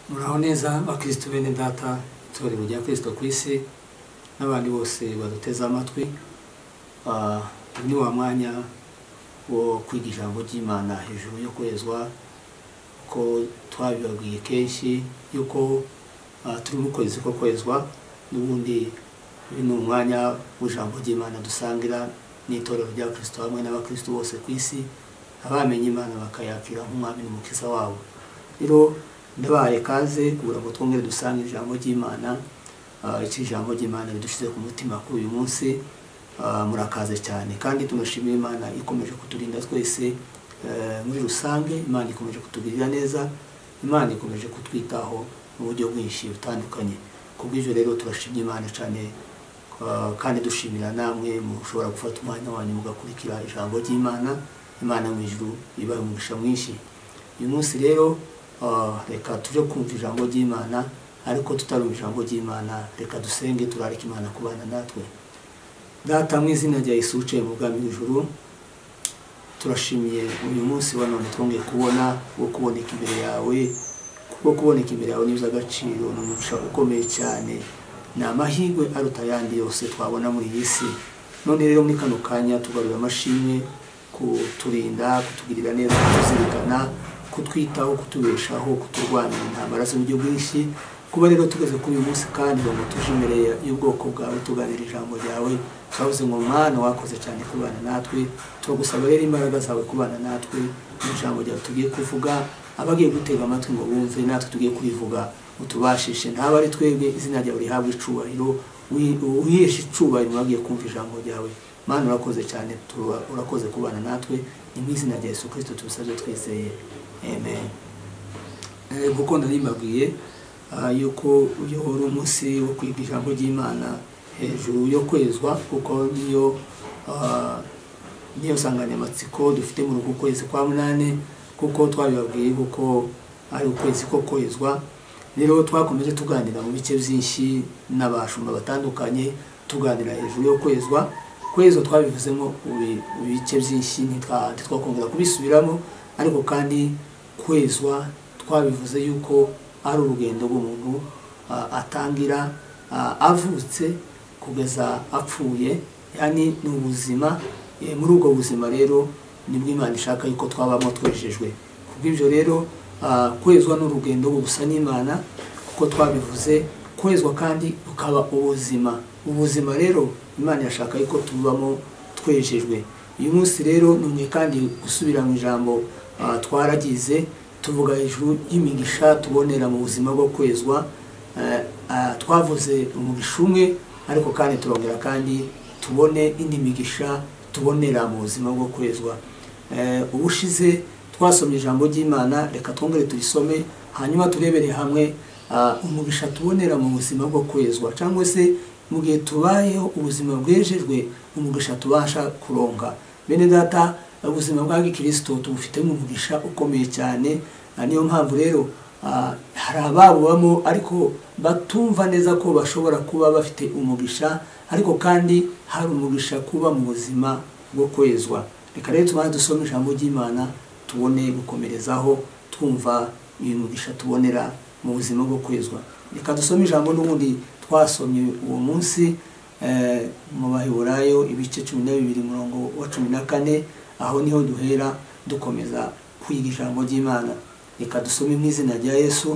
muraho neza bakirisitu bene data itorero rya kirisito ku isi n'abandi bose baduteze amatwi Ah, uyu ni wa mwanya wo kwiga ijambo ry'imana hejuru yo kwezwa ko twabibabwiye kenshi yuko ah, turi mu kwezi ko kwezwa n'ubundi uyu ni umwanya w'ijambo ry'imana dusangira n'itorero rya kirisito hamwe n'abakirisitu bose ku isi abamenye imana bakayakira nk'umwami n'umukiza wabo rero ndabahaye kaze kugira ngo twongere dusange ijambo ry'imana Ah, iki jambo ry'imana ridushyize ku mutima kuri uyu munsi Ah, murakaze cyane kandi tunashimira imana ikomeje kuturinda twese eh, muri rusange imana ikomeje kutugirira neza imana ikomeje kutwitaho mu buryo bwinshi butandukanye ku bw'ibyo rero turashimye imana cyane Ah, kandi dushimira namwe mushobora gufata umwanya wanyu mugakurikira ijambo ry'imana imana mu ijuru ibahe umugisha mwinshi uyu munsi rero ah, reka tujye kumva ijambo ry'imana ariko tutarumva ijambo ry'imana reka dusenge turareke imana kubana natwe data mu izina rya yesu wicaye mu bwami bw'ijuru turashimiye uyu munsi wa none twongeye kubona wo kuboneka imbere yawe kuko kuboneka imbere yawe ni agaciro ni umugisha ukomeye cyane ni amahirwe aruta ayandi yose twabona muri iyi si none rero muri kano kanya tugarura amashimwe kuturinda kutugirira neza kutuzirikana kutwitaho kutubeshaho kuturwanira intambara z'uburyo bwinshi kuba rero tugeze kuri uyu munsi kandi ngo tuje imbere y'ubwoko bwawe tuganira ijambo ryawe twavuze ngo mwana wakoze cyane kubana natwe turagusaba rero imbaraga zawe kubana natwe mu ijambo ryawe tugiye kuvuga abagiye gutega amatwi ngo bumve natwe tugiye kubivuga utubashishe ntaba ari twebwe izina ryawe rihabwe icubahiro wi- uheshe icubahiro abagiye kumva ijambo ryawe mana urakoze cyane tuba- urakoze kubana natwe ni mu izina rya yesu kirisito tubisabye twizeye amen Eh, kuko narimabwiye ah, yuko uyu wari umunsi wo kwiga ijambo ry'imana hejuru yo kwezwa kuko niyo ah, niyo nsanganyamatsiko dufite muri uku kwezi kwa munani kuko twabibabwiye kuko ari ukwezi ko kwezwa rero twakomeje tuganira mu bice byinshi n'abashumba batandukanye tuganira hejuru yo kwezwa kwezwa twabivuzemo ubi- ibice byinshi ntitwa- ntitwakongera kubisubiramo ariko kandi kwezwa twabivuze yuko ari urugendo rw'umuntu ah, atangira ah, avutse kugeza apfuye yani ni ubuzima Eh, muri ubwo buzima rero nibwo imana ishaka yuko twabamo twejejwe kubw'ibyo rero ah, kwezwa ni urugendo gusa n'imana kuko twabivuze kwezwa kandi ukaba ubuzima ubuzima rero imana irashaka yuko tubamo twejejwe uyu munsi rero numwe kandi gusubira mu ijambo ah, twaragize tuvuga hejuru y'imigisha tubonera mu buzima bwo kwezwa Eh, ah, twavuze umugisha umwe ariko kandi turongera kandi tubone indi migisha tubonera mu buzima bwo kwezwa Eh, ubushize twasomye ijambo ry'imana reka twongere turisome hanyuma turebere hamwe ah, umugisha tubonera mu buzima bwo kwezwa cyangwa se mu gihe tubayeho ubuzima bwejejwe umugisha tubasha kuronka bene data ubuzima bwa gikristo tubufitemo umugisha ukomeye cyane Ah, niyo mpamvu rero ah, hari ababubamo ariko batumva neza ko bashobora kuba bafite umugisha ariko kandi hari umugisha kuba mu buzima bwo kwezwa reka rero tubanze dusome ijambo ry'imana tubone gukomerezaho twumva uyu mugisha tubonera mu buzima bwo kwezwa reka dusome ijambo n'ubundi twasomye uwo munsi eh, mu baheburayo ibice cumi na bibiri murongo wa cumi na kane aho niho duhera dukomeza kwiga ijambo ry'imana reka dusome mu izina rya yesu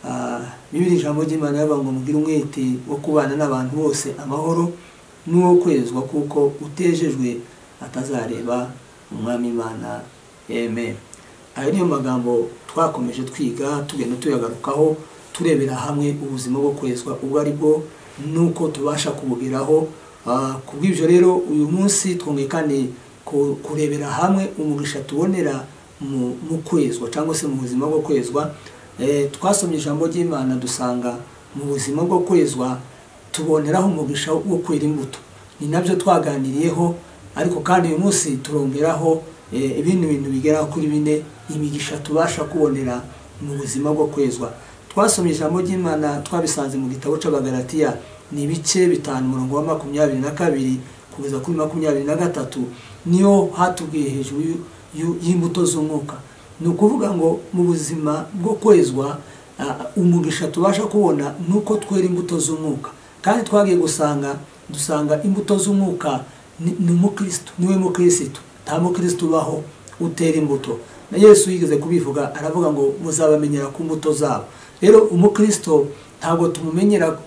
Ah, bibiri ijambo ry'imana rivuga ngo mugire umwete wo kubana n'abantu bose amahoro n'uwo kwezwa kuko utejejwe atazareba umwami imana amen ayo niyo magambo twakomeje twiga tugenda tuyagarukaho turebera hamwe ubuzima bwo kwezwa ubwo ari bwo n'uko tubasha kubugeraho Ah, ku bw'ibyo rero uyu munsi twongeye kandi ku- kurebera hamwe umugisha tubonera mu mu kwezwa cyangwa se mu buzima bwo kwezwa Eh, twasomye ijambo ry'imana dusanga mu buzima bwo kwezwa tuboneraho umugisha wo kwera imbuto ni nabyo twaganiriyeho ariko kandi uyu munsi turongeraho eh, ibindi bintu bigera kuri bine imigisha tubasha kubonera mu buzima bwo kwezwa twasomye ijambo ry'imana twabisanze mu gitabo cy'abagaratiya ni ibice bitanu umurongo wa makumyabiri na kabiri kugeza kuri makumyabiri na gatatu niyo hatubwiye hejuru y'u- y'u- y'imbuto z'umwuka ni ukuvuga ngo mu buzima bwo kwezwa Ah, umugisha tubasha kubona ni uko twera imbuto z'umwuka kandi twagiye gusanga dusanga imbuto z'umwuka ni ni umukirisitu niwe mukirisitu nta mukirisitu ubaho utera imbuto na yesu yigeze kubivuga aravuga ngo muzabamenyera ku mbuto zabo rero umukirisitu ntabwo tumumenyera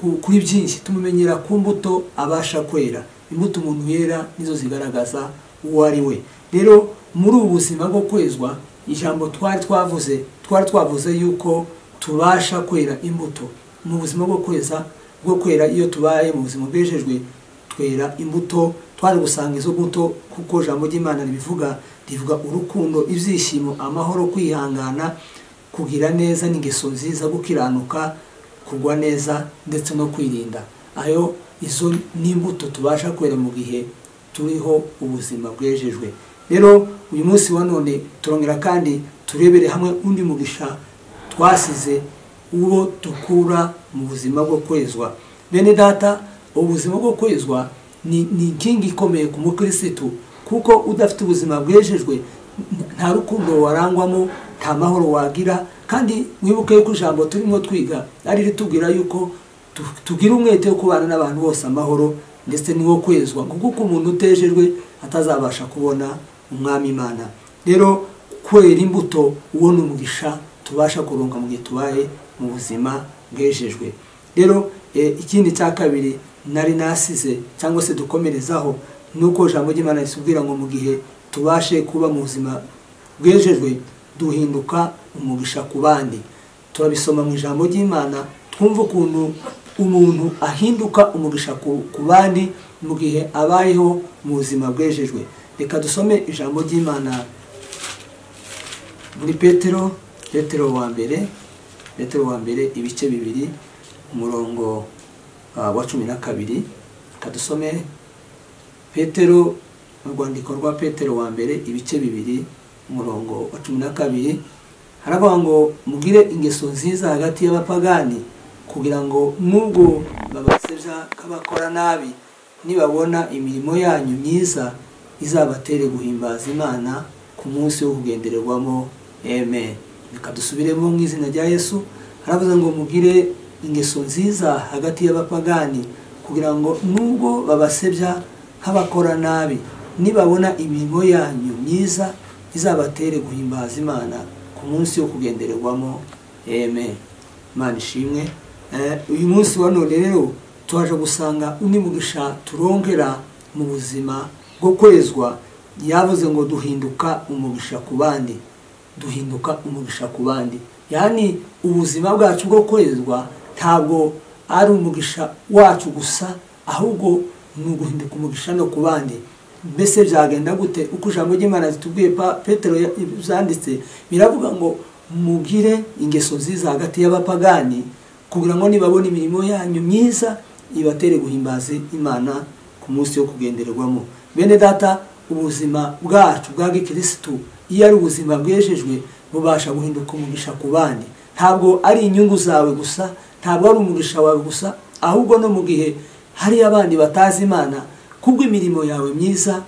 ku- kuri byinshi tumumenyera ku mbuto abasha kwera imbuto umuntu yera nizo zigaragaza uwo ari we rero muri ubu buzima bwo kwezwa ijambo twari twavuze twari twavuze yuko tubasha kwera imbuto mu buzima bwo kweza bwo kwera iyo tubaye mu buzima bwejejwe twera imbuto twari gusanga izo mbuto kuko jambo ry'imana ribivuga rivuga urukundo ibyishimo amahoro kwihangana kugira neza n'ingeso nziza gukiranuka kugwa neza ndetse no kwirinda ayo izo ni imbuto tubasha kwera mu gihe turiho ubuzima bwejejwe rero uyu munsi wa none turongera kandi turebere hamwe undi mugisha twasize uwo dukura mu buzima bwo kwezwa bene data ubuzima bwo kwezwa ni ni inkingi ikomeye ku mukirisitu kuko udafite ubuzima bwejejwe nta rukundo warangwamo nta mahoro wagira kandi wibuke yuko ijambo turimo twiga ari ritubwira yuko tu- tugira umwete wo kubana n'abantu bose amahoro ndetse n'uwo kwezwa kuko uko umuntu utejejwe atazabasha kubona umwami imana rero kwera imbuto uwo ni umugisha tubasha kuronka mu gihe tubaye mu buzima bwejejwe rero eh, ikindi cya kabiri nari nasize cyangwa se dukomerezaho ni uko ijambo ry'imana risubwira ngo mu gihe tubashe kuba mu buzima bwejejwe duhinduka umugisha ku bandi turabisoma mu ijambo ry'imana twumva ukuntu umuntu ahinduka umugisha ku ku bandi mu gihe abayeho mu buzima bwejejwe reka dusome ijambo ry'imana muri petero petero wa mbere petero wa mbere ibice bibiri umurongo ah, wa cumi na kabiri reka dusome petero mu rwandiko rwa petero wa mbere ibice bibiri umurongo wa cumi na kabiri haravuga ngo mugire ingeso nziza hagati y'abapagani kugira ngo nubwo babaseja k'abakora nabi nibabona imirimo yanyu myiza izabatere guhimbaza imana ku munsi wo kugendererwamo amen reka dusubiremo mu izina rya yesu haravuze ngo mugire ingeso nziza hagati y'abapagani kugira ngo nubwo babasebya nk'abakora nabi nibabona imirimo yanyu myiza izabatere guhimbaza imana ku munsi wo kugendererwamo amen imana ishimwe Eh, uyu munsi wa none rero twaje gusanga undi mugisha turongera mu buzima bwo kwezwa yavuze ngo duhinduka umugisha ku bandi duhinduka umugisha ku bandi yani ubuzima bwacu bwo kwezwa ntabwo ari umugisha wacu gusa ahubwo ni uguhinduka umugisha no ku bandi mbese byagenda gute uko ijambo ry'imana ritubwiye pa petero ya- byanditse biravuga ngo mugire ingeso nziza hagati y'abapagani kugira ngo nibabona imirimo yanyu myiza ibatere guhimbaza imana ku munsi wo kugendererwamo bene data ubuzima bwacu bwa gikirisitu iyo ari ubuzima bwejejwe bubasha guhinduka umugisha ku bandi ntabwo ari inyungu zawe gusa ntabwo ari umugisha wawe gusa ahubwo no mu gihe hari abandi batazi imana kubwo imirimo yawe myiza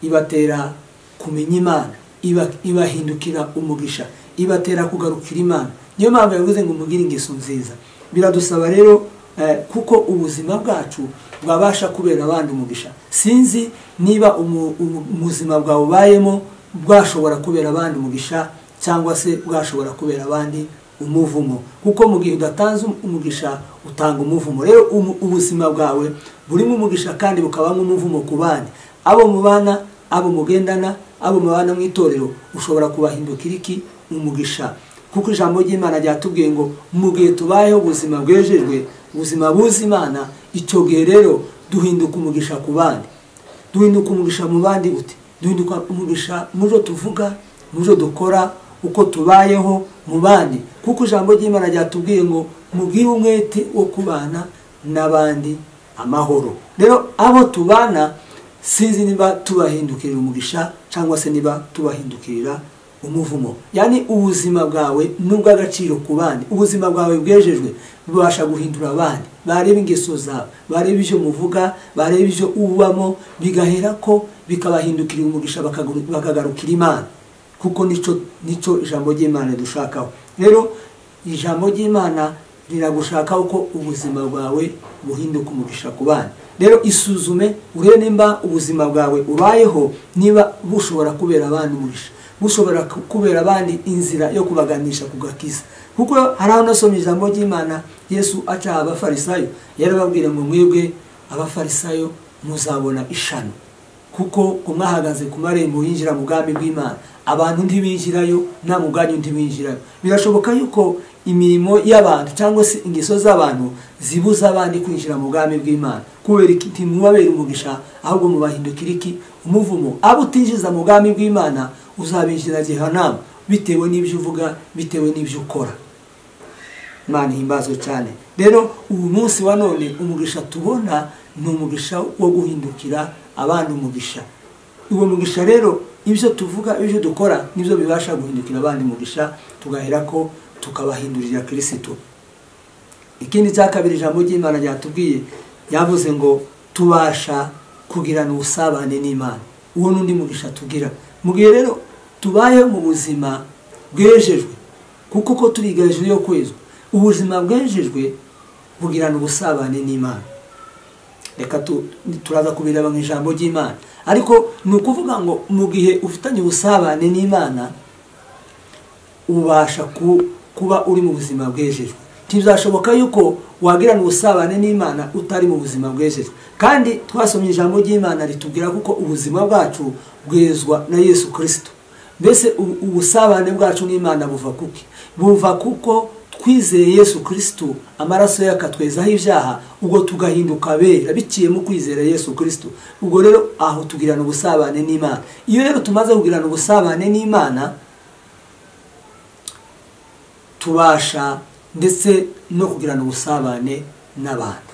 ibatera kumenya imana iba- ibahindukira umugisha ibatera kugarukira imana niyo mpamvu yavuze ngo umugire ingeso nziza biradusaba rero eh, kuko ubuzima bwacu bwabasha kubera abandi umugisha sinzi niba umu- umu- ubuzima bwawe ubayemo bwashobora kubera abandi umugisha cyangwa se bwashobora kubera abandi umuvumo kuko mu gihe udatanze umugisha utanga umuvumo rero umu- ubuzima bwawe burimo umugisha kandi bukabamo umuvumo ku bandi abo mubana abo mugendana abo mubana mu itorero ushobora kubahindukira iki umugisha kuko ijambo ry'imana ryatubwiye ngo mu gihe tubayeho ubuzima bwejejwe ubuzima buzi imana icyo gihe rero duhinduka umugisha ku bandi duhinduka umugisha mu bandi ute duhinduka umugisha mu byo tuvuga mu byo dukora uko tubayeho mu bandi kuko ijambo ry'imana ryatubwiye ngo mugire umwete wo kubana n'abandi amahoro rero abo tubana sinzi niba tubahindukirira umugisha cyangwa se niba tubahindukirira umuvumo yani ubuzima bwawe n'ubw'agaciro ku bandi ubuzima bwawe bwejejwe bubasha guhindura abandi bareba ingeso zawe bareba ibyo muvuga bareba ibyo ubamo bigahera ko bikabahindukira umugisha bakagaru- bakagarukira imana kuko nicyo nicyo ijambo ry'imana dushakaho rero ijambo ry'imana riragushaka uko ubuzima bwawe buhinduka umugisha ku bana rero isuzume urebe nimba ubuzima bwawe ubayeho niba bushobora kubera abana umugisha bushobora kubera abandi inzira yo kubaganisha ku gakiza kuko hari aho nasomye ijambo ry'imana yesu acaha abafarisayo yarababwira ngo mwebwe abafarisayo muzabona ishano kuko umwahagaze ku marembo yinjira mu bwami bw'imana abantu ntibinjirayo nta muganyu ntibinjirayo birashoboka yuko imirimo y'abantu cyangwa se ingeso z'abantu zibuza abandi kwinjira mu bwami bw'imana kubera ntimubabere umugisha ahubwo mubahindukira iki umuvumo abo utinjiza mu bwami bw'imana uzabinjira gehanamu bitewe n'ibyo uvuga bitewe n'ibyo ukora imana ihimbazwe cyane rero ubu munsi wa none umugisha tubona ni umugisha wo guhindukira abandi umugisha uwo mugisha rero ibyo tuvuga ibyo dukora nibyo bibasha guhindukira abandi mugisha tugahera ko tukabahindurira kirisitu ikindi cya kabiri ijambo ry'imana ryatubwiye yavuze ngo tubasha kugirana ubusabane n'imana uwo n'undi mugisha tugira mu gihe rero tubaye mu buzima bwejejwe kuko uko turiga hejuru yo kwezwa ubuzima bwejejwe bugirana ubusabane n'imana reka turaza kubireba mu ijambo ry'imana ariko ni ukuvuga ngo mu gihe ufitanye ubusabane n'imana ubasha kuba uri mu buzima bwejejwe ntibizashoboka yuko wagirana ubusabane n'imana utari mu buzima bwejejwe kandi twasomye ijambo ry'imana ritubwira kuko ubuzima bwacu bwezwa na yesu kirisito mbese ubusabane bwacu n'imana buva kuki buva kuko twizeye yesu kirisito amaraso ye akatwezaho ibyaha ubwo tugahinduka abera biciye mu kwizera yesu kirisito ubwo rero aho tugirana ubusabane n'imana iyo rero tumaze kugirana ubusabane n'imana tubasha ndetse no kugirana ubusabane n'abantu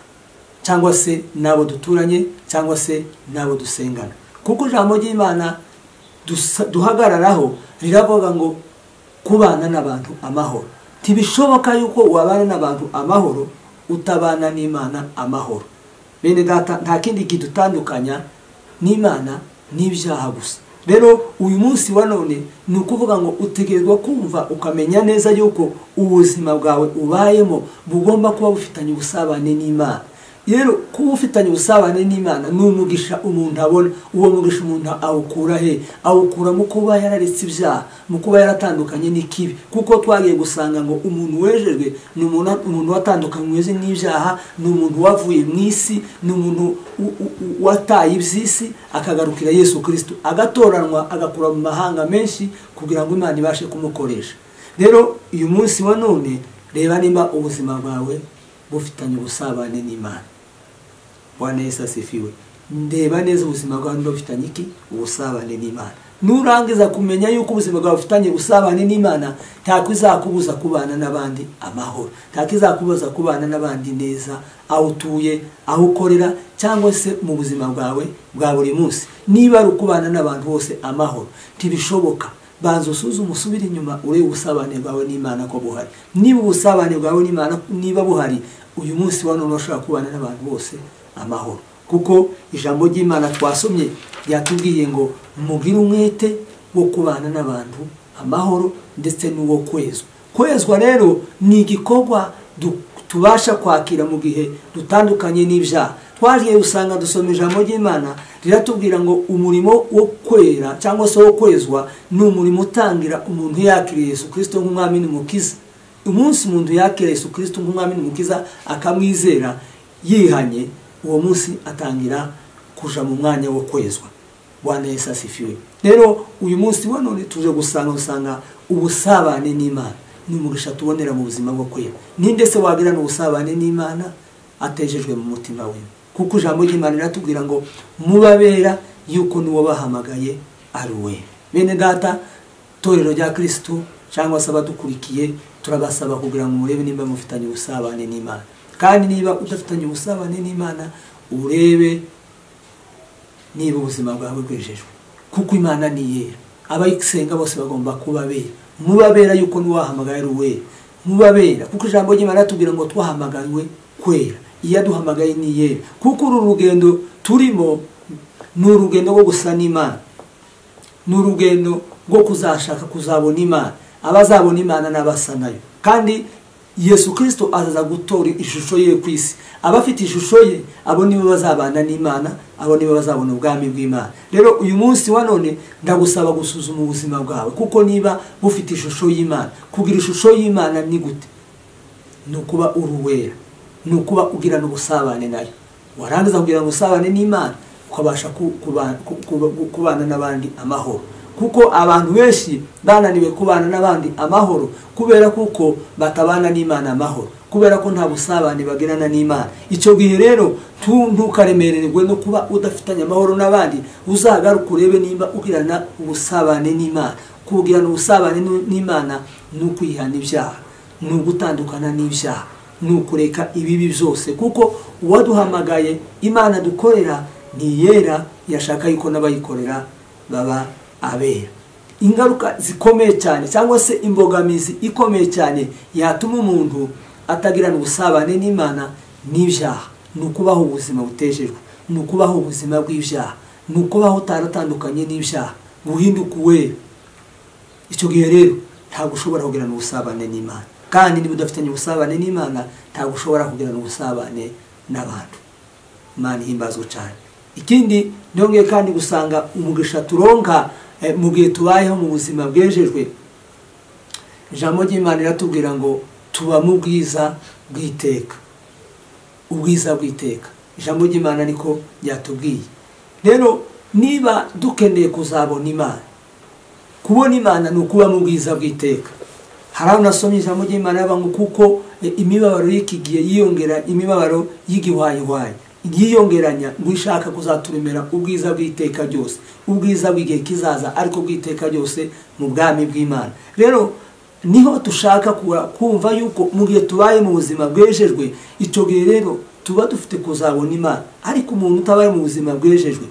cyangwa se n'abo duturanye cyangwa se n'abo dusengana kuko ijambo ry'imana duhagararaho riravuga ngo kubana n'abantu amahoro ntibishoboka yuko wabana n'abantu amahoro utabana n'imana amahoro bene data nta kindi kidutandukanya n'imana n'ibyaha gusa rero uyu munsi wa none ni ukuvuga ngo utegerwa kumva ukamenya neza yuko ubuzima bwawe ubayemo bugomba kuba bufitanye ubusabane n'imana rero kuba ufitanye ubusabane n'imana ni umugisha umuntu abona uwo mugisha umuntu awukura he awukura mu kuba yararetse ibyaha mu kuba yaratandukanye n'ikibi kuko twagiye gusanga ngo umuntu wejejwe ni umuntu watandukanywe n'ibyaha ni umuntu wavuye mu isi ni umuntu wataye iby'isi akagarukira yesu kirisito agatoranwa agakura mu mahanga menshi kugira ngo imana ibashe kumukoresha rero uyu munsi wa none reba niba ubuzima bwawe bufitanye ubusabane n'imana bwana yesu asifiwe ndeba neza ubuzima bwawe niba bufitanye iki ubusabane n'imana nurangiza kumenya yuko ubuzima bwawe bufitanye ubusabane n'imana ntako izakubuza kubana n'abandi amahoro ntako izakubuza kubana n'abandi neza aho utuye aho ukorera cyangwa se mu buzima bwawe bwa buri munsi niba ari ukubana n'abantu bose amahoro ntibishoboka banza usuzume usubire inyuma urebe ubusabane bwawe n'imana ko buhari niba ubusabane bwawe n'imana niba buhari uyu munsi wa none urashobora kubana n'abantu bose amahoro kuko ijambo ry'imana twasomye ryatubwiye ngo mugire umwete wo kubana n'abantu amahoro ndetse n'uwo kwezwa kwezwa rero ni igikorwa tubasha kwakira mu gihe dutandukanye n'ibyaha twagiye usanga dusoma ijambo ry'imana riratubwira ngo umurimo wo kwera cyangwa se wo kwezwa ni umurimo utangira umuntu yakiriye Yesu kirisito nk'umwami n'umukiza umunsi umuntu yakira Yesu kirisito nk'umwami n'umukiza akamwizera yihanye uwo munsi atangira kuja mu mwanya wo kwezwa bwana yesu asifiwe rero uyu munsi wa none tuje gusanga usanga ubusabane n'imana ni umugisha tubonera mu buzima bwo kwera ninde se wagirana ubusabane n'imana atejejwe mu mutima we kuko ijambo ry'imana riratubwira ngo mubabera yuko n'uwo bahamagaye ari we bene data torero rya kirisitu cyangwa se abadukurikiye turabasaba kugira ngo murebe nimba mufitanye ubusabane n'imana kandi niba udafitanye ubusabane n'imana urebe niba ubuzima bwawe bwejejwe kuko imana ni yera abayisenga bose bagomba kuba bera mubabera yuko n'uwahamagaye ari uwera mubabera kuko ijambo ry'imana riratubwira ngo twahamagariwe kwera iyo aduhamagaye ni yera kuko uru rugendo turimo ni urugendo rwo gusa n'imana ni urugendo rwo kuzashaka kuzabona imana abazabona imana n'abasa nayo kandi yesu kirisito azaza gutora ishusho ye ku isi abafite ishusho ye abo nibo bazabana n'imana abo nibo bazabona ubwami bw'imana rero uyu munsi wa none ndagusaba gusuzuma ubuzima bwawe kuko niba bufite ishusho y'imana kugira ishusho y'imana ni gute ni ukuba uri uwera ni ukuba ugirana ubusabane nayo warangiza kugirana ubusabane n'imana ukabasha kubana n'abandi amahoro kuko abantu benshi bananiwe kubana n'abandi amahoro kubera kuko batabana n'imana amahoro kubera ko nta busabane bagirana n'imana icyo gihe rero ntukaremererwe no kuba udafitanye amahoro n'abandi uzagaruke urebe niba ugirana ubusabane n'imana kugirana ubusabane n'imana ni ukwihana ibyaha ni ugutandukana n'ibyaha ni ukureka ibibi byose kuko uwaduhamagaye imana dukorera ni iyera yashaka yuko n'abayikorera baba abera ingaruka zikomeye cyane cyangwa se imbogamizi ikomeye cyane yatuma umuntu atagirana ubusabane n'imana n'ibyaha ni ukubaho ubuzima butejejwe ni ukubaho ubuzima bw'ibyaha ni ukubaho utaratandukanye n'ibyaha guhinduka uwera icyo gihe rero ntabwo ushobora kugirana ubusabane n'imana kandi niba udafitanye ubusabane n'imana ntabwo ushobora kugirana ubusabane n'abantu imana ihimbazwe cyane ikindi ndongeye kandi gusanga umugisha turonka mu gihe tubayeho mu buzima bwejejwe ijambo ry'imana iratubwira ngo tuba mu bwiza bw'iteka ubwiza bw'iteka ijambo ry'imana niko ryatubwiye rero niba dukeneye kuzabona imana kubona imana ni ukuba mu bwiza bw'iteka hari aho nasomye ijambo ry'imana ngo kuko imibabaro y'iki gihe yiyongera imibabaro y'igihwayihwayi yiyongeranya ngo ishaka kuzaturemera ubwiza bw'iteka ryose ubwiza bw'igihe kizaza ariko bw'iteka ryose mu bwami bw'imana rero niho dushaka kumva yuko mu gihe tubaye mu buzima bwejejwe icyo gihe rero tuba dufite kuzabona imana ariko umuntu utabaye mu buzima bwejejwe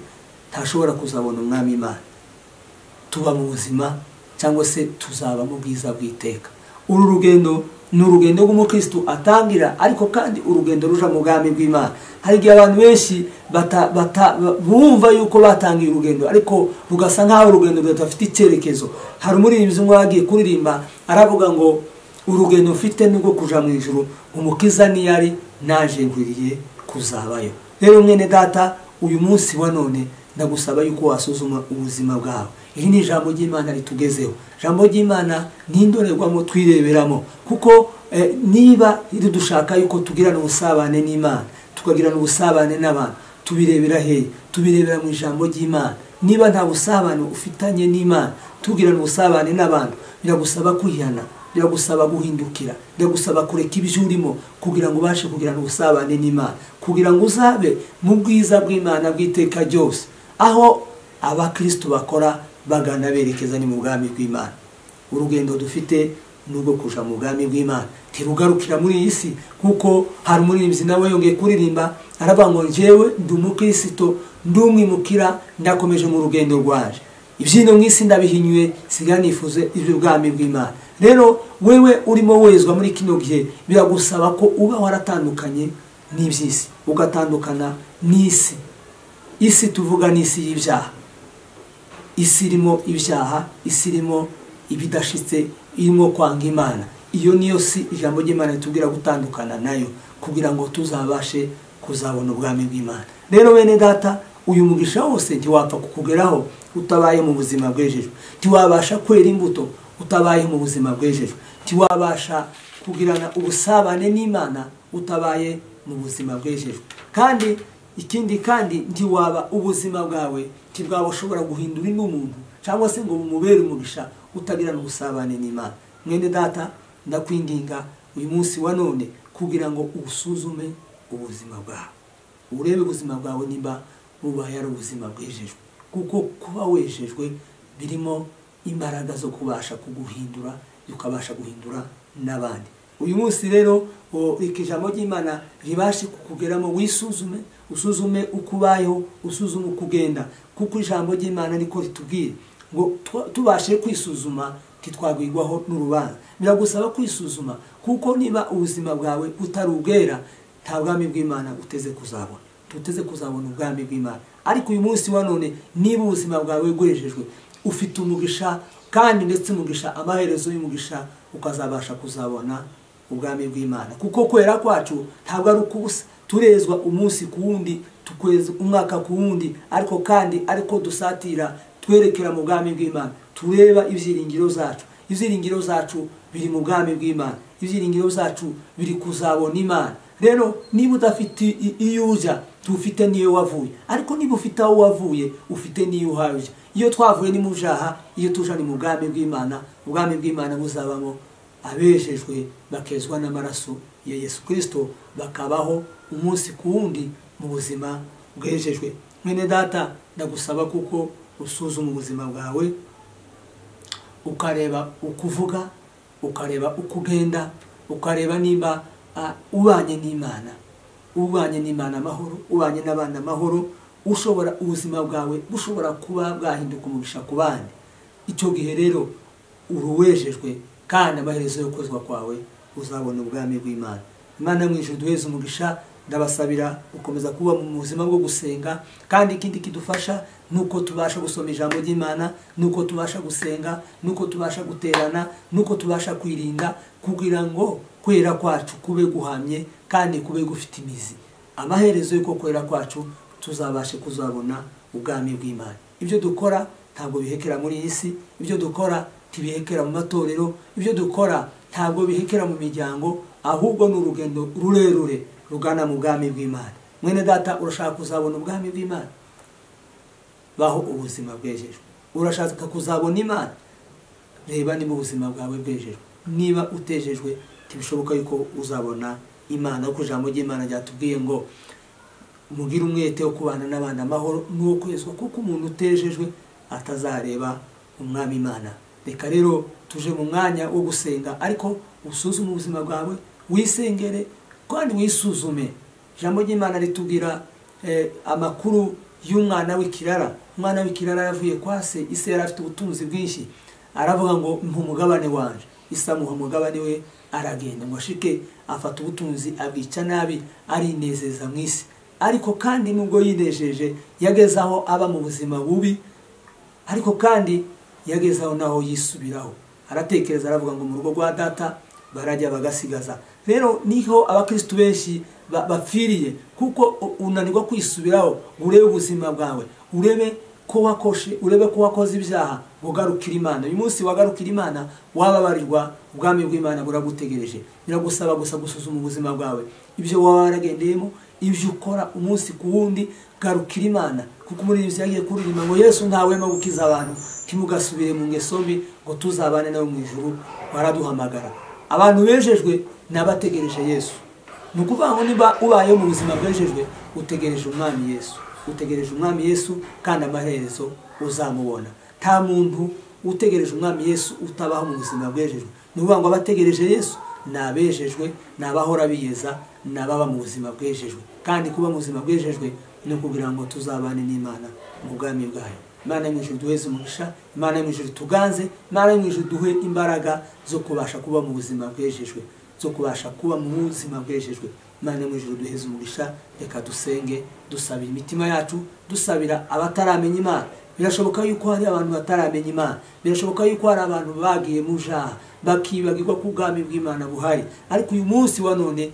ntashobora kuzabona umwami imana tuba mu buzima cyangwa se tuzaba mu bwiza bw'iteka uru rugendo ni urugendo rw'umukirisitu atangira ariko kandi urugendo ruja mu bwami bw'imana hari igihe abantu benshi bumva yuko batangiye urugendo ariko rugasa nk'aho urugendo rudafite icyerekezo hari umuririmbyi umwe wagiye kuririmba aravuga ngo urugendo mfite ni rwo kuja mu ijoro umukiza niyari naje ngwiriye kuzabayo rero mwene data uyu munsi wa none ndagusaba yuko wasuzuma ubuzima bwawe iri ni ijambo ry'imana ritugezeho ijambo ry'imana ni indorerwamo twireberamo kuko niba dushaka yuko tugirana ubusabane n'imana tukagirana ubusabane n'abantu tubirebera hehe tubirebera mu ijambo ry'imana niba nta busabane ufitanye n'imana tugirana ubusabane n'abantu biragusaba kwihana biragusaba guhindukira biragusaba kureka ibyo urimo kugira ngo ubashe kugirana ubusabane n'imana kugira ngo uzabe mu bwiza bw'imana bw'iteka ryose aho abakirisitu bakora bagana berekeza ni mu bwami bw'imana urugendo dufite ni urwo kuja mu bwami bw'imana ntirugarukira muri iyi si kuko hari umuririmbyi nawe yongeye kuririmba aravuga ngo njyewe ndi umukristo ndi umwimukira ndakomeje mu rugendo rwaje ibyino mu isi ndabihinyuye siga nifuze iby'ubwami bw'imana rero wewe urimo wezwa muri kino gihe biragusaba ko uba waratandukanye n'iby'isi ugatandukana n'isi isi tuvuga n'isi y'ibyaha isi irimo ibyaha isi irimo ibidashitse irimo kwanga imana iyo niyo si ijambo ry'imana ritubwira gutandukana nayo kugira ngo tuzabashe kuzabona ubwami bw'imana rero bene data uyu mugisha wose ntiwapfa kukugeraho utabaye mu buzima bwejejwe ntiwabasha kwera imbuto utabaye mu buzima bwejejwe ntiwabasha kugirana ubusabane n'imana utabaye mu buzima bwejejwe kandi ikindi kandi ntiwaba ubuzima bwawe ntibwaba ushobora guhindura undi muntu cyangwa se ngo bumubere umugisha utagirana ubusabane n'imana mwene data ndakwinginga uyu munsi wa none kugira ngo usuzume ubuzima bwawe urebe ubuzima bwawe niba bubaye ari ubuzima bwejejwe kuko kuba wejejwe birimo imbaraga zo kubasha kuguhindura ukabasha guhindura n'abandi uyu munsi rero reka ijambo ry'imana ribashe kukugeramo wisuzume usuzume uko ubayeho usuzume uko ugenda kuko ijambo ry'imana niko ritubwiye ngo tubashe kwisuzuma ntitwagwigwaho n'urubanza biragusaba kwisuzuma kuko niba ubuzima bwawe utari ubwera nta bwami bw'imana uteze kuzabona tuteze kuzabona ubwami bw'imana ariko uyu munsi wa none niba ubuzima bwawe bwejejwe ufite umugisha kandi ndetse umugisha amaherezo y'umugisha ukazabasha kuzabona ubwami bw'imana kuko kwera kwacu ntabwo ari ukubusa turezwa umunsi ku wundi tukweza umwaka ku wundi ariko kandi ariko dusatira twerekera mu bwami bw'imana tureba ibyiringiro zacu ibyiringiro zacu biri mu bwami bw'imana ibyiringiro zacu biri kuzabona imana rero niba udafite iyo ujya tufite n'iyo wavuye ariko niba ufite aho wavuye ufite n'iyo uhaye ujya iyo twavuye ni mu byaha iyo tuje ni mu bwami bw'imana ubwami bw'imana buzabamo abejejwe bakezwa n'amaraso ya yesu kirisito bakabaho umunsi ku wundi mu buzima bwejejwe mwene data ndagusaba kuko usuzuma ubuzima bwawe ukareba uko uvuga ukareba uko ugenda ukareba niba ubanye n'imana ubanye n'imana amahoro ubanye n'abana amahoro ushobora ubuzima bwawe bushobora kuba bwahinduka umugisha ku bandi icyo gihe rero uruwejejwe kandi amaherezo yo kozwa kwawe uzabona ubwami bw'imana imana mu ijoro duheze umugisha ndabasabira gukomeza kuba mu buzima bwo gusenga kandi ikindi kidufasha ni uko tubasha gusoma ijambo ry'imana ni uko tubasha gusenga ni uko tubasha guterana ni uko tubasha kwirinda kugira ngo kwera kwacu kube guhamye kandi kube gufite imizi amaherezo y'uko kwera kwacu tuzabashe kuzabona ubwami bw'imana ibyo dukora ntabwo bihekera muri iyi si ibyo dukora ntibihekera mu matorero ibyo dukora ntabwo bihekera mu miryango ahubwo ni urugendo rurerure rugana mu bwami bw'imana mwene data urashaka kuzabona ubwami bw'imana baho ubuzima bwejejwe urashaka kuzabona imana reba niba ubuzima bwawe bwejejwe niba utejejwe ntibishoboka yuko uzabona imana kuko ijambo ry'imana ryatubwiye ngo mugire umwete wo kubana n'abandi amahoro n'uwo kwezwa kuko umuntu utejejwe atazareba umwami imana reka rero tuje mu mwanya wo gusenga ariko usuzume ubuzima bwawe wisengere kandi wisuzume ijambo ry'imana ritubwira amakuru y'umwana w'ikirara umwana w'ikirara yavuye kwa se ise yari afite ubutunzi bwinshi aravuga ngo umugabane wanjye isamuha umugabane we aragenda ngo ashike afata ubutunzi abwica nabi arinezeza mu isi ariko kandi nubwo yinejeje yageze aho aba mu buzima bubi ariko kandi yageze aho naho yisubiraho aratekereza aravuga ngo mu rugo rwa data barajya bagasigaza rero niho abakirisitu benshi bapfiriye kuko unanirwa kwisubiraho urebe ubuzima bwawe urebe ko wakoshe urebe ko wakoze ibyaha ugarukira imana uyu munsi wagarukira imana wababarirwa ubwami bw'imana buragutegereje biragusaba gusa gusuzuma ubuzima bwawe ibyo waba waragendeyemo ibyo ukora umunsi ku wundi garukira imana kuko umuririmbyi yagiye kuririmba ngo yesu ntawema gukiza abantu ntimugasubire mu ngeso mbi ngo tuzabane nawe mu ijuru waraduhamagara abantu bejejwe n'abategereje yesu ni ukuvuga ngo niba ubayeho mu buzima bwejejwe utegereje umwami yesu utegereje umwami yesu kandi amaherezo uzamubona nta muntu utegereje umwami yesu utabaho mu buzima bwejejwe ni ukuvuga ngo abategereje yesu ni abejejwe ni abahora biyeza ni ababa mu buzima bwejejwe kandi kuba mu buzima bwejejwe ni ukugira ngo tuzabane n'imana mu bwami bwayo imana yo mu ijoro duheze umugisha imana yo mu ijoro tuganze imana yo mu ijoro duhe imbaraga zo kubasha kuba mu buzima bwejejwe zo kubasha kuba mu buzima bwejejwe imana mu ijoro duheze umugisha reka dusenge dusabira imitima yacu dusabira abataramenya imana birashoboka yuko hari abantu bataramenya imana birashoboka yuko hari abantu bagiye mu jaha bakibagirwa ko ubwami bw'imana buhari ariko uyu munsi wa none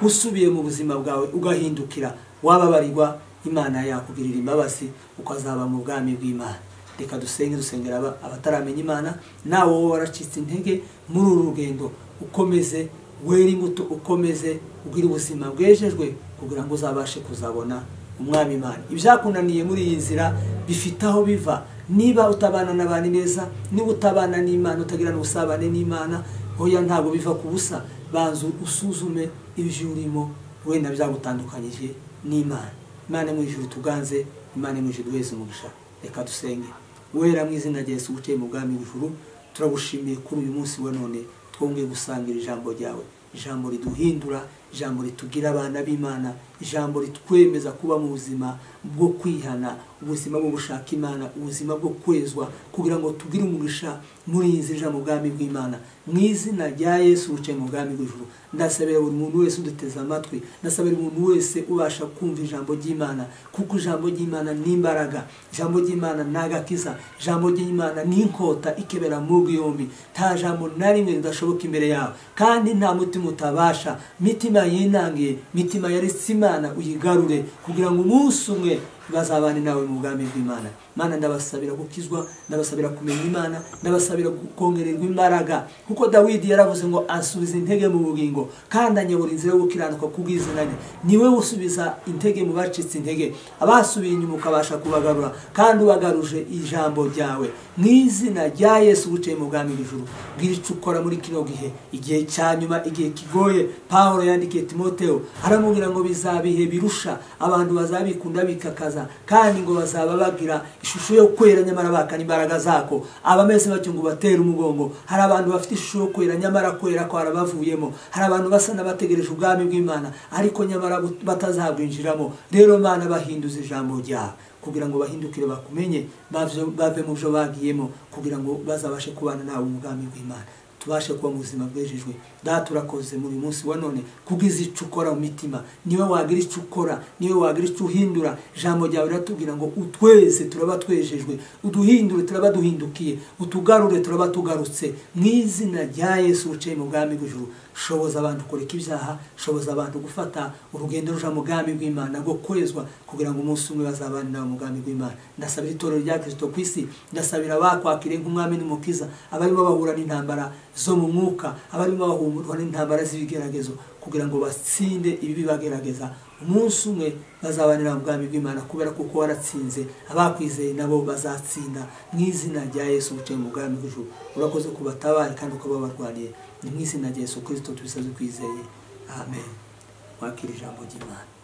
usubiye mu buzima bwawe ugahindukira wababarirwa imana yakugirira imbabazi ukazaba mu bwami bw'imana reka dusenge dusengera abataramenya imana nawe wowe waracitse intege muri uru rugendo ukomeze wera imbuto ukomeze ugire ubuzima bwejejwe kugira ngo uzabashe kuzabona umwami imana ibyakunaniye muri iyi nzira bifite aho biva niba utabana n'abantu neza niba utabana n'imana utagira n'ubusabane n'imana hoya ntabwo biva ku busa banza usuzume ibyo urimo wenda byagutandukanyije n'imana imana mu ijuru tuganze imana mu ijuru wese umugisha reka dusenge wera mu izina rya Yesu uciye mu bwami bw'ijuru turagushimiye kuri uyu munsi wa none twongeye gusangira ijambo ryawe ijambo riduhindura ijambo ritugira abana b'imana ijambo ritwemeza kuba mu buzima bwo kwihana ubuzima bwo gushaka imana ubuzima bwo kwezwa kugira ngo tugire umugisha muri iyi nzira mu bwami bw'imana mu izina rya yesu wicaye mu bwami bw'ijuru ndasabira buri muntu wese uduteze amatwi ndasabira umuntu wese ubasha kumva ijambo ry'imana kuko ijambo ry'imana ni imbaraga ijambo ry'imana ni agakiza ijambo ry'imana ni inkota ikebera mu yombi nta jambo na rimwe ridashoboka imbere yawe kandi nta mutima utabasha mitima yinangiye mitima yaretse imana uyigarure kugira ngo umunsi umwe bazabane nawe mu bwami bw'imana mana ndabasabira gukizwa ndabasabira kumenya imana ndabasabira kongererwa imbaraga kuko dawidi yaravuze ngo asubiza intege mu bugingo kandi anyobora inzira yo gukiranuka kubw'izina rye niwe usubiza intege mu bacitse intege abasubiye inyuma ukabasha kubagarura kandi ubagaruje ijambo ryawe mu izina rya yesu wicaye mu bwami bw'ijuru bwira icyo ukora muri kino gihe igihe cya nyuma igihe kigoye paul yandikiye timoteo aramubwira ngo bizabihe birusha abantu bazabikunda bikakaza kandi ngo bazaba bagira ishusho yo kwera nyamara bakana imbaraga zako abameze batyo ngo batera umugongo hari abantu bafite ishusho yo kwera nyamara kwera ko harabavuyemo hari abantu basa n'abategereje ubwami bw'imana ariko nyamara batazabwinjiramo rero mana bahinduza ijambo ryawe kugira ngo bahindukire bakumenye bave mu byo bagiyemo kugira ngo bazabashe kubana nawe mu bwami bw'imana tubashe kuba mu buzima bwejejwe data urakoze muri munsi wa none kubwiza icyo ukora mu mitima niwe wagira icyo ukora niwe wagira icyo uhindura ijambo ryawe riratubwira ngo utweze turaba twejejwe uduhindure turaba duhindukiye utugarure turaba tugarutse mu izina rya yesu wicaye mu bwami bw'ijuru shoboza abantu kureka ibyaha shoboza abantu gufata urugendo ruja mu bwami bw'imana rwo kwezwa kugira ngo umunsi umwe bazabane nawe mu bwami bw'imana ndasabira itorero rya kirisito ku isi ndasabira abakwakiriye nk'umwami n'umukiza abarimo bahura n'intambara zo mu mwuka abarimo bahura n'intambara z'ibigeragezo kugira ngo batsinde ibibi bagerageza umunsi umwe bazabanira mu bwami bw'imana kubera kuko waratsinze abakwizeye nabo bazatsinda mu izina rya yesu wicaye mu bwami bw'ijuru urakoze kubatabare kandi ukababarwariye ni mu izina rya yesu kirisito tubisaze kwizeye amen wakira ijambo ry'imana